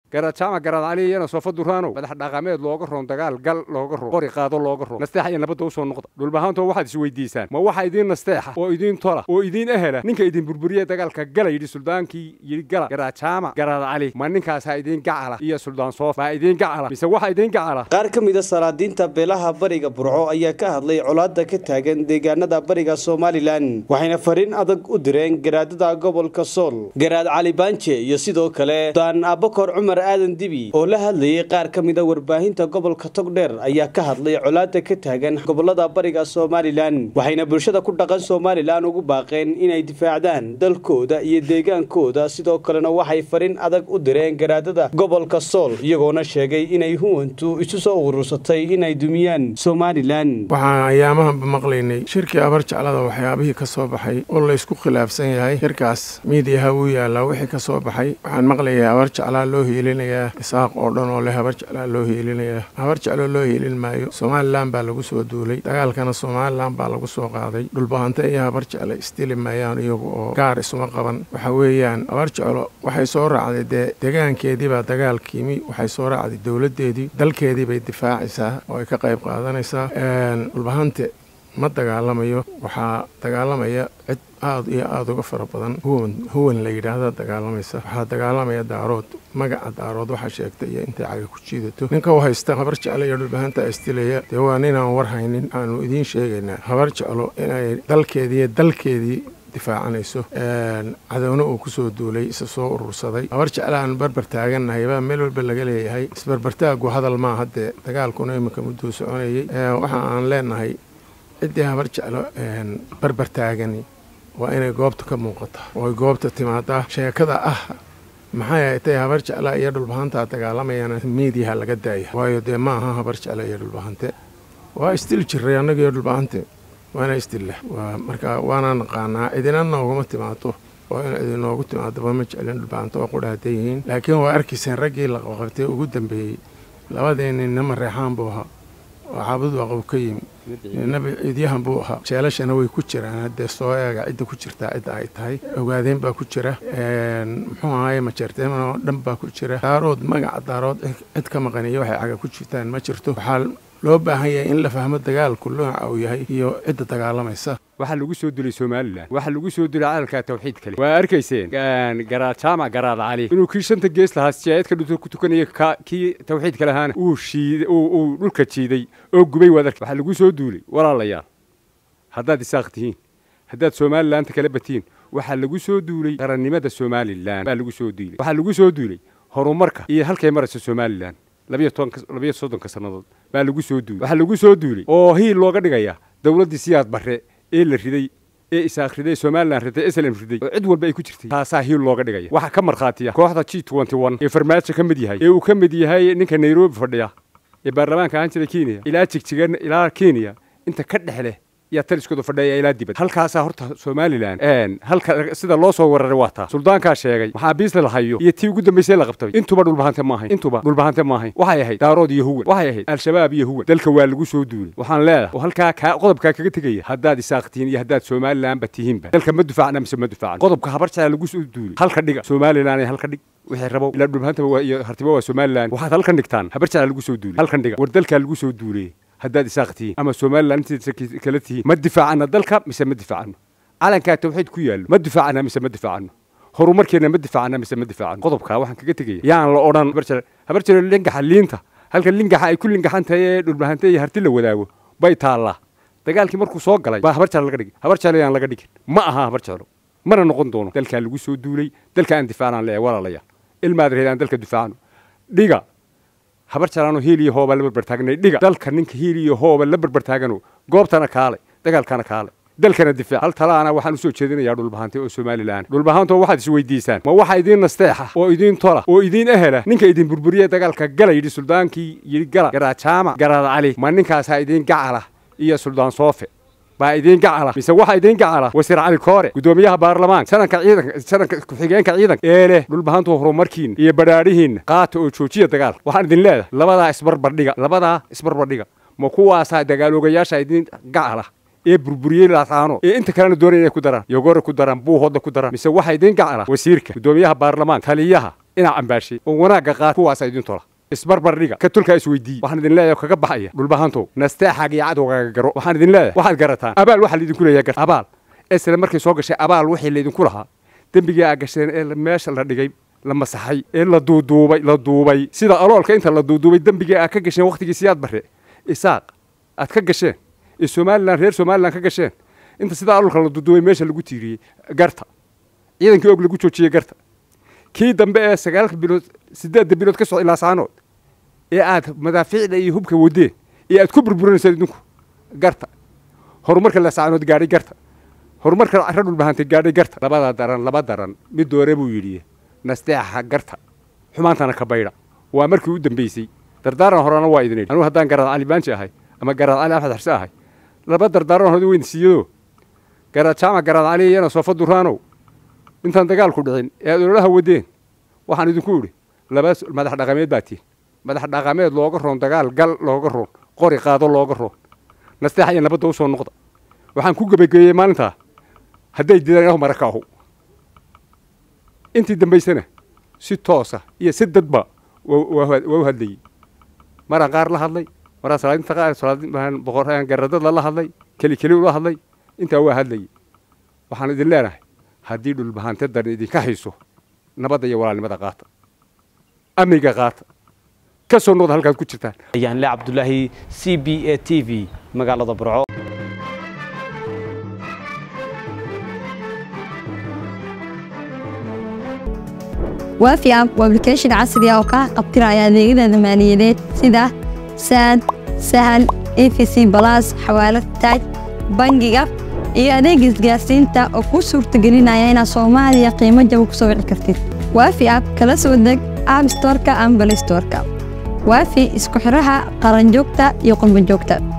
garaad jaamac garaad cali iyana soofa duraanow madax dhaqameed looga roon dagaal gal looga roon qori qaado looga roon nasteexa iyo nabadda usoo noqda dhulbahaantoo waxaad isweydiisaan ma waxa idiin nasteexa oo idiin tola oo idiin ehela ninka idin burburiye dagaalka gala yidhi suldaankii yidhi gala garaad jaamac garaad cali ma ninkaasaa idiin gacala iyo suldaan soof maa idiin gacala mise waxa idiin gacala qaar ka mida salaadiinta beelaha bariga burco ayaa ka hadlay colaadda ka taagan deegaanada bariga somalilan waxayna fariin adag u direen garaadada gobolka sool garaad cali baanje iyo sidoo kale daan abakor cumar aadan dibi oo la hadlayay qaar ka mida warbaahinta gobolka togdheer ayaa ka hadlay colaadda ka taagan gobolada bariga somalilan waxayna bulshada ku dhaqan somalilan ugu baaqeen inay difaacdaan dalkooda iyo deegaankooda sidoo kalena waxay fariin adag u direen garaadada gobolka sool iyagoona sheegay inay huwantu isu soo urursatay inay dumiyaan somalilan waxaan ayaamahanba maqlaynay shirkii abar jeclada waxyaabihii ka soo baxay oo laysku khilaafsan yahay shirkaas miidiyaha wuu yaalaa wixii ka soo baxay waxaan maqlayaa habar jeclaa loo hiilinayaa isaaq oo dhan oo leh habar jeclaa loo hiilinayaa habar jecloo loo hiilin maayo somalilan baa lagu soo duulay dagaalkana somalilan baa lagu soo qaaday dhulbahante iyo habar jecle isdili maayaan iyagu oo gaar isuma qaban waxa weeyaan habar jeclo waxay soo raacday dee degaankeedii baa dagaalkiimi waxay soo raacday dowladdeedii dalkeedii bay difaacaysaa oo ay ka qayb qaadanaysaa dhulbahante ma dagaalamayo waxaa dagaalamaya cid aada iyo aada uga fara badan huwan huwan la yidhaahda dagaalamaysa waxaa dagaalamaya daarood magaca daarood waxaa sheegta iyo intay caga ku jiidato ninka u haysta habar jeclo iyo dhulbahanta istilaya dee waa ninaan war haynin aanu idiin sheegaynaa habar jeclo inay dalkeedii iyo dalkeedii difaacanayso cadowna uu kusoo duulay isa soo urursaday habar jeclaaan barbar taagannahay baa meel walba laga leeyahay isbarbartaagu hadal maa haddee dagaalkuna iminka mudduu soconayey waxa aan leenahay ciddii habar jeclo barbar taagani waa inay goobta ka muuqata oo ay goobta timaadaa sheekada ah maxay tay habar jecla iyo dhulbahantaa dagaalamayaan miidiyaha laga daaya waayo dee ma aha habar jecla iyo dhulbahante waa isdil jiray annaga iyo dhulbahante waana isdilla marka waana naqaanaa cidina nooguma timaado oo in idinoogu timaadaba ma jeclin dhulbahante oo qudhaada yihiin laakiin waa arkayseen raggii la qabqabtay ugu dambeeyey labadii ninna mareexaan buu ahaa oo xaabadu aqow ka yimi nabi ciidyahan buu ahaa jeelashana way ku jiraan haddee soo eega cidda ku jirtaa cidda ay tahay ogaadeen baa ku jira muxuu ahaye majeerteeman oo dhan baa ku jira daarood magaca daarood cid ka maqaniyo waxay caga ku jirtaan ma jirto waxaa loo baahan yahay in la fahmo dagaalku nooca uu yahay iyo cidda dagaalamaysa waxaa lagu soo dilay somalilan waxaa lagu soo dilay calalka tawxiid kale waa arkayseen garaad jaamac garaad cali inuu kii shanta gees lahaa sijaayadka dhunta ku tukanaya kii tawxiidka lahaana uu shiiday uu dhulka jiiday oo gubay waad arka waxaa lagu soo duulay walaalayaal haddaad isaaq tihiin haddaad somalilaanta kala batiin waxaa lagu soo duulay qarannimada somalilan baa lagu soo duulay waxaa lagu soo duulay horumarka iyo halkay maraysa somalilan labiyo tobanka labiyo soddonka sannadood baa lagu soo duulay waxaa lagu soo duulay oo hiil looga dhigaya dowladdii siyaad barre ee la riday ee isaaq riday somalilan riday eslem riday oo cid walba ay ku jirtay taasaa hiil looga dhigaya waxaa ka markhaatiya kooxda g twenty one ee farmaajo ka mid yahay ee uu ka mid yahay ninka nairobi fadhiya ee baarlamaanka ahaan jira kenya ilaa jigjigan ilaa kenya inta ka dhex leh yaa taliskooda fadhiya ilaa dibad halkaasaa horta somalilan halka sida loo soo wararay waa taa suldaankaa sheegay maxaabiista la hayo iyo tii ugu dambaysay la qabtay intuba dhulbahante ma ahayn intuba dhulbahante ma ahayn waxay ahayd daarood iyo huwan waxay ahayd al-shabaab iyo huwan dalka waa lagu soo duulay waxaan leedahay oo halkaa kaa qodobkaa kaga tegaya haddaad isaaq tihiin iyo haddaad somalilanba tihiinba dalka ma dufaacna mise ma dufaacan qodobka habar jecla lagu soo duulay halka dhiga somalilan halka dhig wixii rabo ilaa dhulbahantaba iyo hartiba waa somalilan waxaad halkan dhigtaan habar jecla lagu soo duulay halkan dhiga war dalkaa lagu soo duulay haddaad isaaq tihiin ama somalilan intiisa kala tihiin ma difaacana dalka mise ma difaacano calankaa tawxiid ku yaallo ma difaacana mise ma difaacano horumarkeena ma difaacana mise ma difaacano qodobkaa waxaan kaga tegaya yaan la odhan habar jeclo lingaxa liinta halka lingaxa ay ku lingaxan tahay ee dhulbahante iyo harti la wadaago bay taallaa dagaalkii markuu soo galay baa habar jeclo laga dhigay habar jeclo yaan laga dhigin ma aha habar jeclo mana noqon doono dalkaa lagu soo duulay dalka aan difaacnaan leeyahay walaalayaal ilmaad reed aan dalka difaacno dhiga habar jalaano hiil iyo hooba la barbartaagnay dhiga dalka ninka hiil iyo hooba la barbartaagano goobtana kaale dagaalkana kaale dalkana difaac hal talaana waxaan usoo jeedinayaa dhulbahante oo somalilan dhulbahantoo waxaad isweydiisaan ma waxa idiin nasteexa oo idiin tola oo idiin ehela ninka idin burburiye dagaalka gala yidhi suldaankii yidhi gala garaad jaamac garaad cali ma ninkaasaa idiin gacala iyo suldaan soofe baa idiin gacala mise waxa idiin gacala wasiir cali koore gudoomiyaha baarlamaanka sanadka ciidanka sanadka ku-xigeenka ciidanka ee leh dhulbahantu horumarkiina iyo badhaadhihiinna qaata oo joojiya dagaal waxaan idin leedahay labadaa isbarbardhiga labadaa isbarbardhiga ma kuwaasaa dagaaloogayaasha idiin gacala ee burburiyey laataano ee inta kalena doonaya inay ku daraan yogore ku daraan buuhoodna ku daraan mise waxa idiin gacala wasiirka gudoomiyaha baarlamaanka taliyaha inaa cambaashay oo wanaagga qaat kuwaasa idin tola isbarbardhiga ka tulkaa isweydiiye waxaan idin leeyahay kaga baxaya dhulbahantow nasteexaaga iyo cadowgaaga garo waxaan idin leeyahay waxaad garataan abaal waxaa laydinku leeyahay gar abaal esle markay soo gashay abaal wixii laydinku lahaa dembigii aa gasheen ee meesha la dhigay la masaxay ee la duuduubay la duubay sida aloolka inta la duuduubay dembigii aad ka gasheen wakhtigii siyaad barre isaaq aad ka gasheen ee somalilan reer somalilan ka gasheen inta sida aloolka la duuduubay meesha lagu tiiriyey garta ciidankii og lagu joojiyey garta kii dambe ee sagaalka bilood siddeedda bilood ka socda ilaa saanood ee aad madaafiicda iyo hubka wadeen ee aad ku burburinaysaan idinku garta horumarka la saanood gaadhay garta horumarka carra dhulbahantay gaadhay garta labada daran laba daran mid doore buu yidhi nasteexa garta xumaantana ka baydha waa markii u dambeysay dardaaran horena waa idin idhi anugu haddaan garaad cali baanji ahay ama garaad cali axmed xarse ahay laba dardaaran hore weyn siiyadoo garaad jaamac garaad cali iyana soofa duraanow intaan dagaalku dhicin ee aad ololaha wadeen waxaan idinku idhi laba madax dhaqameed baa tihin madax dhaqameed looga roon dagaal gal looga roon qori qaado looga roon nasteexa iyo nabadda u soo noqda waxaan ku gebageeyey maalintaa hadday didaan inahu maraka ahu intii dambaysana si toosa iyo si dadba waa u hadlayey maraan qaar la hadlay maraan salaadinta qaar salaadin boqor garadada la hadlay keli keli ula hadlay intaa waa hadlayey waxaan idin leenahay haddii dhulbahante daran idinka hayso nabadda iyo walaalnimada qaata amniga qaata ka soo noqda halkaad ku jirtaan ayaan le cabdulaahi c b a t v magaalada burco waafi app waa application casri ah oo kaa qabtiraya adeegyada maaliyadeed sida saad sahal efc balas xawaalad taaj bangiga iyo adeega isgaarsiinta oo kuu suurtagelinaya inaad soomaaliya qiimo jaba ku soo wici kartid waafi app kala soo deg app storka ama balay storka waafi isku xidhaha qaranjoogta iyo qurbanjoogta